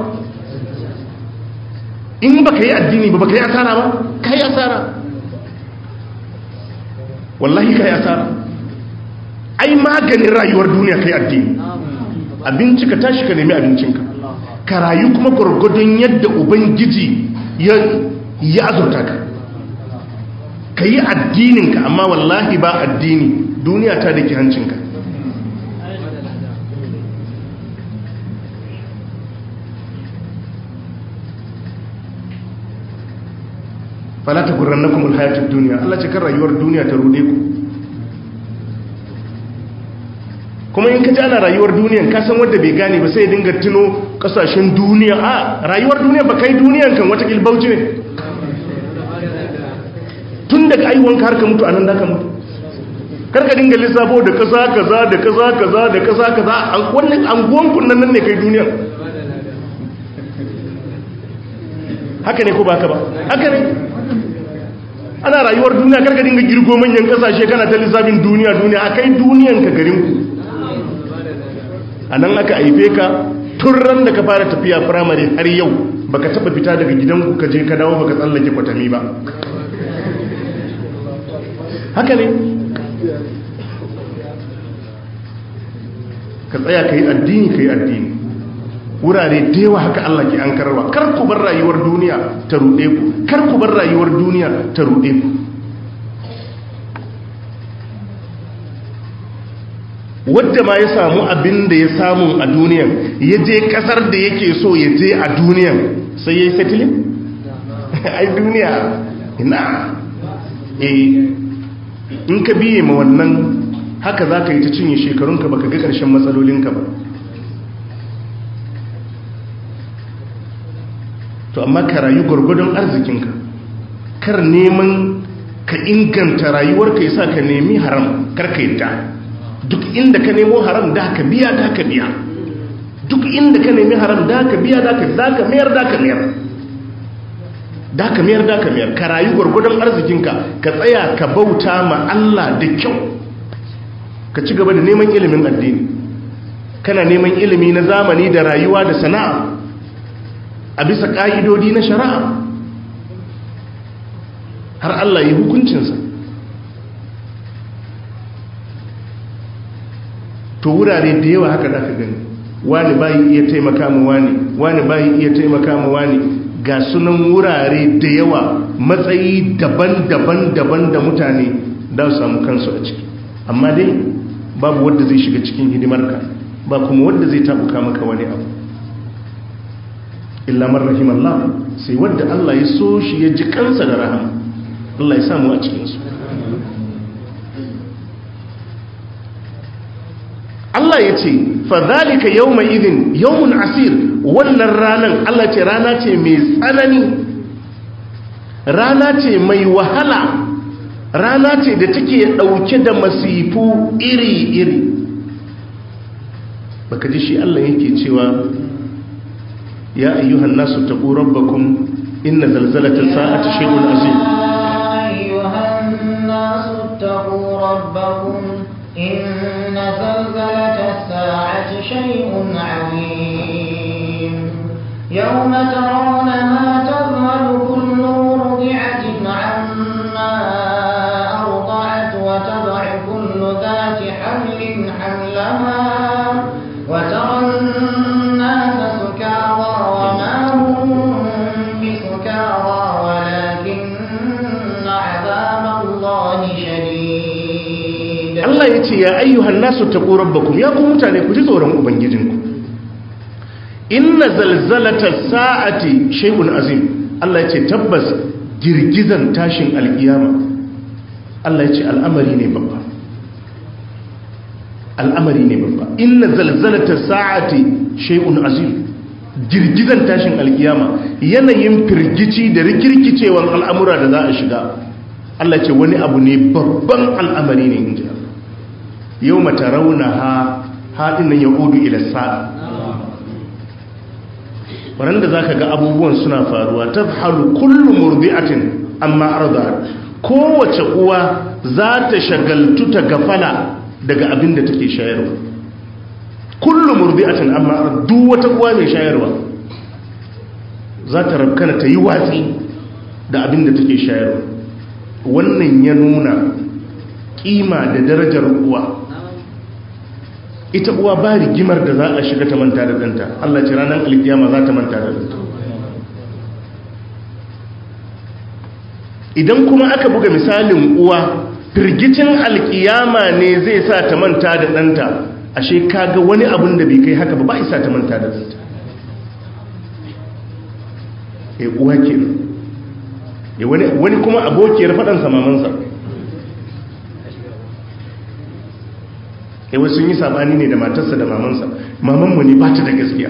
in baka yi addini ba baka yi asara ba ka yi asara wallahi ka yi asara ai maganin rayuwar duniya ka yi addini abinci ka tashi ka nemi abincinka ka rayu kuma gwargwadon yadda ubangiji ya ya azurta ka ka yi addininka amma wallahi ba addini duniya ta da ke hancinka falata gurran na kuma hayatun duniya Allah ce kan rayuwar duniya ta rude ku kuma in ka ji ana rayuwar duniyan ka san wadda bai gane ba sai ya dinga tuno kasashen duniya a rayuwar duniya ba kai duniyan kan wata kilbauci ne tun daga aiwonka har ka mutu a nan da ka mutu karka dinga lissafo da kasa kaza da kasa kaza da kasa kaza wannan anguwan kunnan nan ne kai duniya haka ne ko ba ka ba haka ne ana rayuwar duniya karka dinga girgo manyan kasashe kana ta lissafin duniya duniya a kai duniyan ka garin ku a nan aka haife ka tun ran da ka fara tafiya firamare har yau baka taba fita daga gidanku ka je ka dawo baka tsallake kwatami ba haka ne ka tsaya ka yi addini ka yi addini wurare da yawa haka Allah ke an kararwa kar ku bar rayuwar duniya ta ruɗe ku kar ku bar rayuwar duniya ta ruɗe ku wadda ma ya samu abin da ya samu a duniyan ya je kasar da yake so ya je a duniyan sai ya yi settling? ai duniya ina eh in ka biye ma wannan haka za ka yi ta cinye shekarunka ba ka ga ƙarshen matsalolinka ba to amma ka rayu gwargwadon arzikinka kar neman ka inganta rayuwarka ya sa ka nemi haram kar ka yadda duk inda ka nemo haram da ka biya da ka biya duk inda ka nemi haram da ka biya da ka mayar da ka mayar da ka mayar da ka mayar ka rayu gwargwadon arzikinka ka tsaya ka bauta ma Allah da kyau ka ci gaba da neman ilimin addini kana neman ilimi na zamani da rayuwa da sana'a a bisa ƙa'idodi na shari'a har Allah yi hukuncinsa to wurare da yawa haka da ka gani wani bayi iya taimaka mu wani wani bayi iya taimaka mu wani ga sunan wurare da yawa matsayi daban-daban daban da mutane da su samu kansu a ciki amma dai babu wadda zai shiga cikin hidimarka ba kuma wadda zai tabuka maka wani abu illa man rahimallah sai wadda Allah ya so shi ya ji kansa da rahama Allah ya samu a cikinsu Allah ya ce fadhalika yawma idhin yawmun asir wannan ranan Allah ce rana ce mai tsanani rana ce mai wahala rana ce da take dauke da masifu iri-iri baka ji shi Allah yake cewa ya ayyuhan nasu taqu rabbakum inna zalzalatas sa'ati shay'un azim ayyuhan nasu taqu rabbakum إن زلزلة الساعة شيء عظيم يوم ترونها تذهل كل مرضعة عما أرضعت وتضع كل ذات حمل حملها وترى الناس سكارى وما هم بسكارى ولكن عذاب الله شديد Allah ya ce ya ayyuhan nasu taqu rabbakum ya ku mutane ku ji tsoron ubangijinku inna zalzalata sa'ati shay'un azim Allah ya ce tabbas girgizan tashin alkiyama Allah ya ce al'amari ne babba al'amari ne babba inna zalzalata sa'ati shay'un azim girgizan tashin alkiyama yanayin firgici da rikirkicewan al'amura da za a shiga Allah ce wani abu ne babban al'amari ne in ji yau mata rauna ha haɗin nan ya odu ila sa'a waɗanda za ka ga abubuwan suna faruwa ta halu kullum murdi'atin amma arda kowace uwa za ta shagaltu ta gafala daga abin da take shayarwa kullum murdi'atin amma arda duk wata uwa mai shayarwa za ta rabkana ta yi watsi da abin da take shayarwa wannan ya nuna kima da darajar uwa ita uwa ba rigimar da za a shiga ta manta da ɗanta Allah ce ranar alkiyama za ta manta da ɗanta idan kuma aka buga misalin uwa firgicin alkiyama ne zai sa ta manta da ɗanta ashe kaga wani abin da bai kai haka ba ba isa ta manta da ɗanta e uwa ke wani kuma abokiyar faɗansa mamansa yawai sun yi sabani ne da matarsa da mamansa mamanmu ne ba ta da gaskiya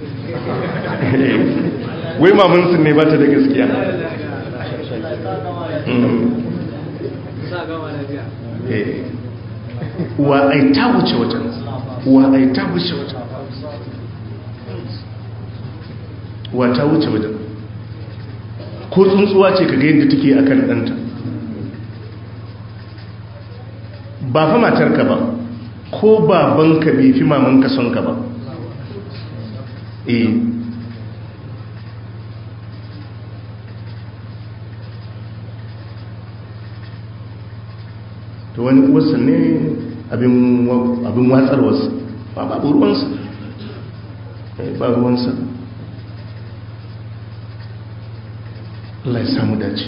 wai mamansu ne ba ta da gaskiya wa ai ta wuce wajen wa ai ta wuce wajen wa ta wuce wajen ko tsuntsuwa ce kaga yadda take akan ɗanta ba fa matarka ba ko babanka bai fi mamanka son ka ba eh to wani uwarsa ne abin watsarwarsa ba babu ruwansa ba ruwansa Allah ya samu dace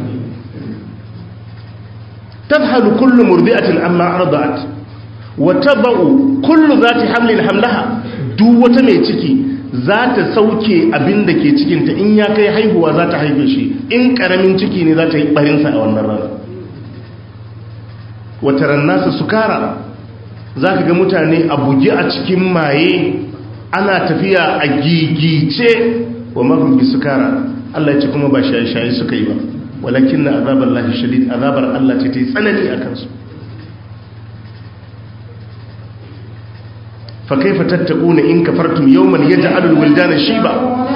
tadhalu kullu murdi'atin amma arda'at wa taba'u kullu zati hamlin hamlaha duk wata mai ciki za ta sauke abin da ke cikinta in ya kai haihuwa za ta haife shi in karamin ciki ne za ta yi barinsa a wannan rana wata rannasa sukara za ka ga mutane a bugi a cikin maye ana tafiya a gigice wa mahimmi sukara Allah ce kuma ba shaye-shaye suka yi ba walakin na azabar lahi shadid azabar Allah ce ta yi tsanani a kansu fa kaifa tattaquna in kafartum yawman yaj'alu al-wildana shiba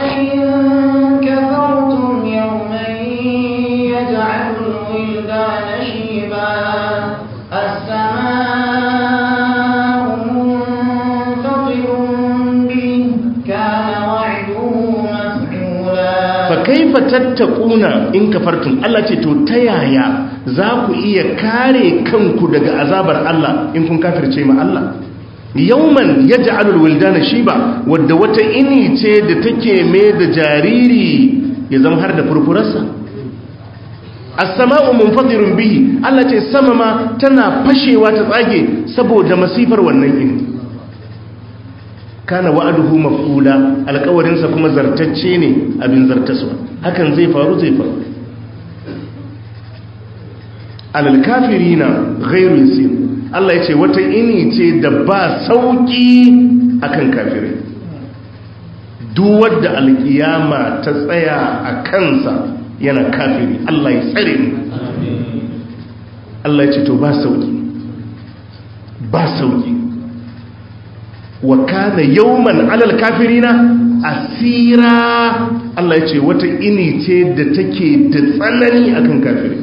kaifa tattakuna in kafartum Allah ce to ta yaya za ku iya kare kanku daga azabar Allah in kun kafirce ma Allah yauman yaj'alul wildana shiba wadda wata ini ce da take me da jariri ya zama har da furfurarsa as-sama'u munfatirun bihi Allah ce sama ma tana fashewa ta tsage saboda masifar wannan ini kana wa'aduhu maf'ula alƙawarinsa kuma zartacce ne abin zartaswa hakan zai faru zai faru alal kafirina ghairu yasir Allah yace wata ini ce da ba sauki akan kafirai duk wanda alkiyama ta tsaya a kansa yana kafiri Allah ya tsare ni Allah yace to ba sauki ba sauki wa kana yawman alal kafirina asira Allah ya ce wata ini ce da take da tsanani akan kafiri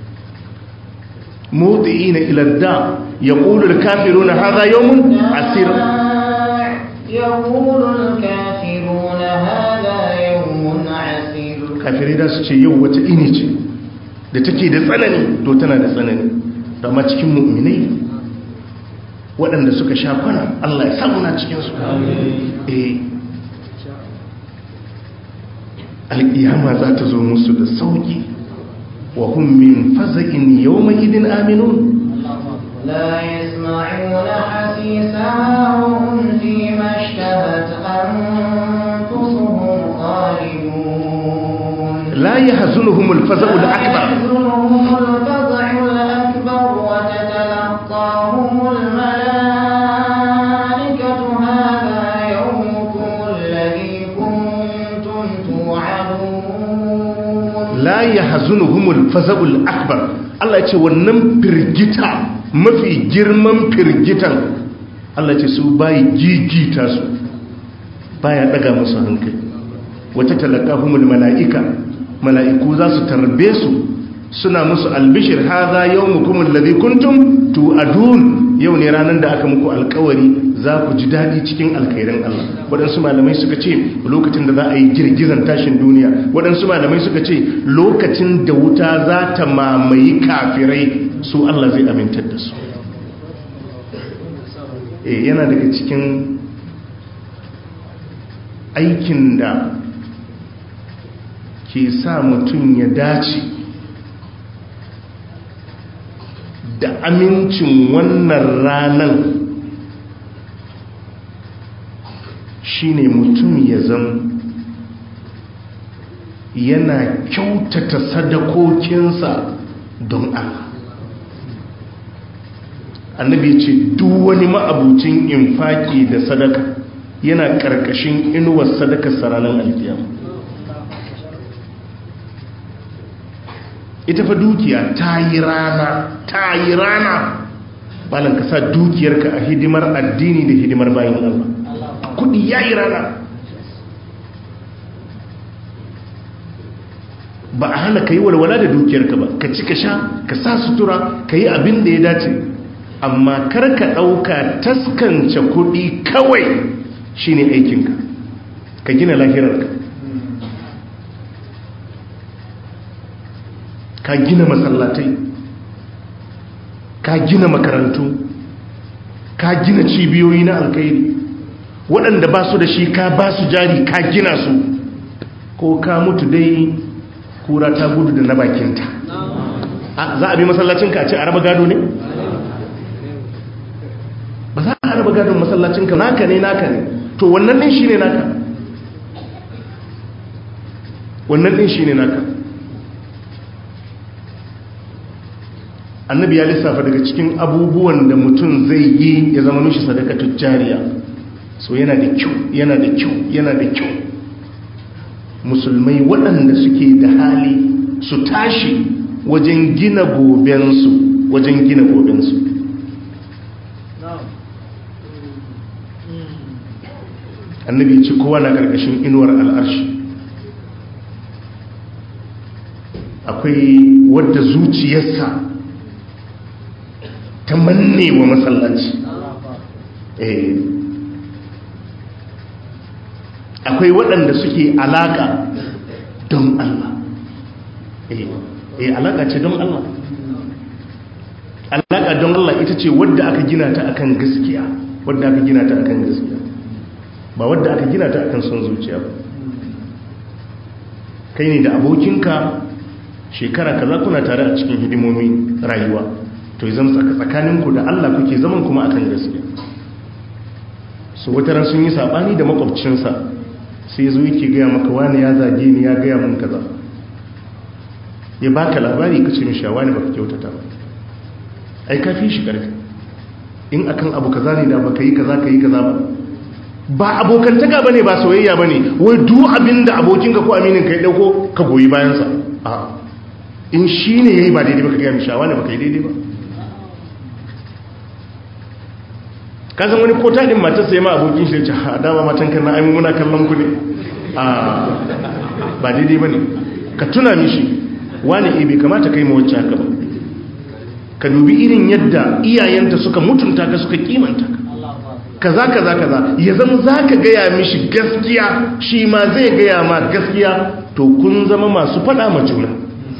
mudiina ila da yaqulu al kafiruna hadha yawmun asir yaqulu al kafiruna hadha yawmun asir kafiri da su ce yau wata ini ce da take da tsanani to tana da tsanani amma cikin mu'minai waɗanda suka sha kwana Allah ya samu na cikinsu eh alƙiyama za ta zo musu da sauƙi wa hun min faza'in yau mai idin aminun لا يسمعون حسيسها وهم فيما اشتهت أنفسهم خالدون لا يحزنهم الفزع الأكبر يحزنهم الفزع الأكبر وتتلقاهم الملائكة هذا يومكم الذي كنتم توعدون la yahzunuhumul faza'ul akbar Allah ya ce wannan firgita mafi girman firgitan Allah ya ce su bayi gigita su baya daga musu hankali wata talakahumul mala'ika mala'iku za su tarbe su suna musu albishir haza yawmukum alladhi kuntum tu'adun yau ne ranar da aka muku alkawari za ku ji daɗi cikin alkhairan Allah waɗansu malamai suka ce lokacin da za a yi girgizan tashin duniya waɗansu malamai suka ce lokacin da wuta za ta mamaye kafirai su Allah zai amintar da su e yana daga cikin aikin da ke sa mutum ya dace da amincin wannan ranar shine mutum ya zama yana kyautata sadakokinsa don Allah annabi ce duk wani ma'abucin infaki da sadaka yana karkashin inuwar sadaka sararin alkiyama ita fa dukiya ta yi rana ta yi rana balan ka sa dukiyarka a hidimar addini da hidimar bayan Allah kudi ya yi rana ba a hana ka yi walwala da dukiyarka ba ka ci ka sha ka sa sutura ka yi abin da ya dace amma kar ka ɗauka taskance kudi kawai shine aikinka ka gina lahirarka ka gina masallatai ka gina makarantu ka gina cibiyoyi na alkairi waɗanda ba su da shi ka ba su jari ka gina su ko ka mutu dai kura ta gudu da na bakinta za a bi masallacinka a ce a raba gado ne? ba za a raba gadon masallacinka naka ne naka ne to wannan ɗin shi ne naka wannan ɗin shi ne naka annabi ya lissafa daga cikin abubuwan da mutum zai yi ya zama mishi sadaka tujjariya so yana da kyau yana da kyau yana da kyau musulmai waɗanda suke da hali su tashi wajen gina gobensu wajen gina gobensu annabi ci kowa na ƙarƙashin inuwar al'arshi akwai wadda zuciyarsa ta manne wa masallaci akwai waɗanda suke alaƙa don Allah eh alaƙa ce don Allah alaƙa don Allah ita ce wadda aka gina ta akan gaskiya wadda aka gina ta akan gaskiya ba wadda aka gina ta akan son zuciya ba kai ne da abokinka shekara kaza kuna tare a cikin hidimomi rayuwa to yi zama tsakaninku da Allah kuke zaman kuma akan gaskiya su wataran sun yi sabani da makwabcinsa sai zo yake gaya maka wani ya zage ni ya gaya mun kaza ya baka labari kace min shawa ne baka kyautata ba ai ka fi shi karfi in akan abu kaza ne da baka yi kaza ka yi kaza ba ba abokantaka bane ba soyayya bane wai duk abinda abokinka ko aminin ka ya dauko ka goyi bayansa a in shine yayi ba daidai baka gaya min shawa ne baka yi daidai ba kasan wani ko taɗin matarsa ya ma abokin shi ce ha dama matan kan na aimu muna kallon ku ne a ba daidai ba ne ka tuna mishi wani ebe kamata kai mawacce haka ba ka dubi irin yadda iyayenta suka mutunta ka suka kimanta ka kaza kaza kaza ya zama za ka gaya mishi gaskiya shi ma zai gaya ma gaskiya to kun zama masu faɗa ma juna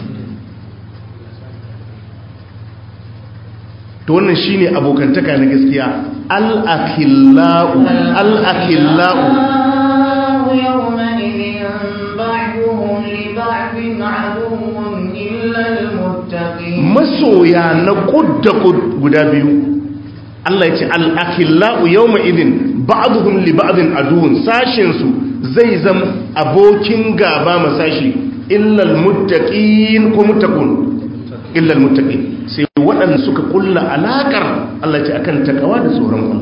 to wannan shine abokantaka na gaskiya al-akhillau al-akhillau masoya na kudda guda biyu Allah ya ce al-akhillau yawma idin ba'dhum li ba'din aduwwun sashin su zai zama abokin gaba masashi illa al-muttaqin ko muttaqun illa al-muttaqin sai waɗanda suka kulla alaƙar Allah ce akan takawa da tsoron Allah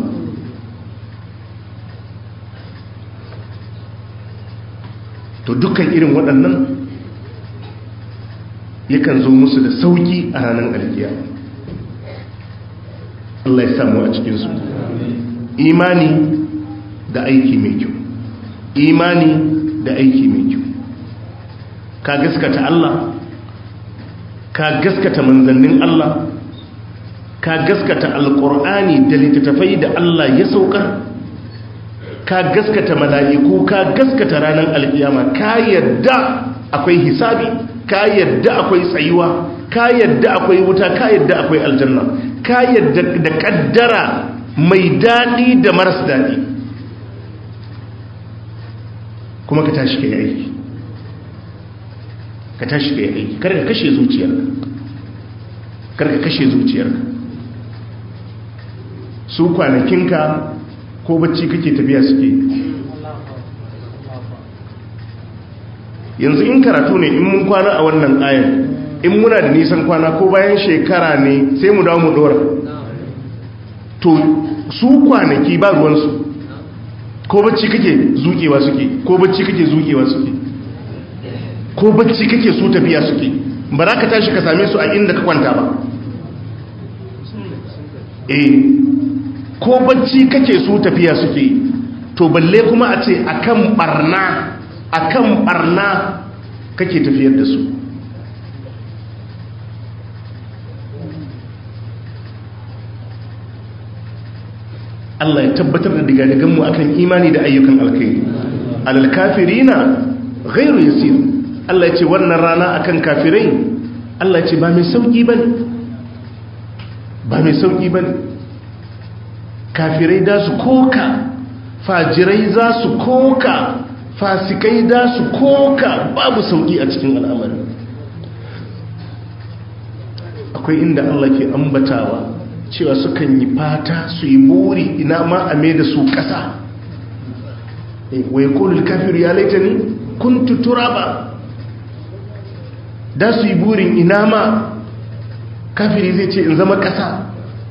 to dukkan irin waɗannan yakan zo musu da sauki a ranar alkiya Allah ya samu a cikinsu imani da aiki mai kyau imani da aiki mai kyau ka gaskata Allah ka gaskata manzannin Allah ka gaskata alkur'ani da littattafai da Allah ya saukar ka gaskata mala'iku ka gaskata ranar alkiyama ka yadda akwai hisabi ka yadda akwai tsayuwa ka yadda akwai wuta ka yadda akwai aljanna ka yadda da kaddara mai daɗi da maras daɗi kuma ka tashi ka yi aiki ka tashi ka yi aiki kar ka kashe zuciyarka kar ka kashe zuciyarka su kwanakinka ko bacci kake tafiya suke yanzu in karatu ne in mun kwana a wannan ayan in muna da nisan kwana ko bayan shekara ne sai mu dawo mu dora to su kwanaki ba ruwansu ko bacci kake zukewa suke ko bacci kake zukewa suke ko bacci kake su tafiya suke ba za ka tashi ka same su a inda ka kwanta ba eh ko bacci kake su tafiya suke to balle kuma a ce akan barna akan barna kake tafiyar da su Allah ya tabbatar da digadiganmu akan imani da ayyukan alkhairi alal kafirina ghairu yasir Allah ya ce wannan rana akan kafirai Allah ya ce ba mai sauki bane ba mai sauki bane kafirai da su koka fajirai za su koka fasikai da su koka babu sauki a cikin al'amari akwai inda Allah ke ambatawa cewa sukan yi fata su yi buri ina ma a mai da su ƙasa wai kolul kafiru ya laita ni kun tutura ba da su yi burin ina ma kafiri zai ce in zama ƙasa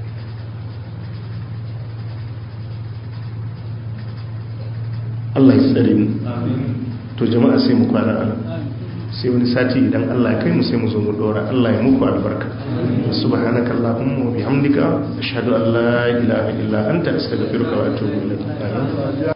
Allah ya tsare mu to jama'a sai mu kwana ana sai wani sati idan Allah ya kai mu sai mu zo mu dora Allah ya muku albarka subhanaka allahumma wa bihamdika ashhadu an la ilaha illa anta astaghfiruka wa atubu ilayk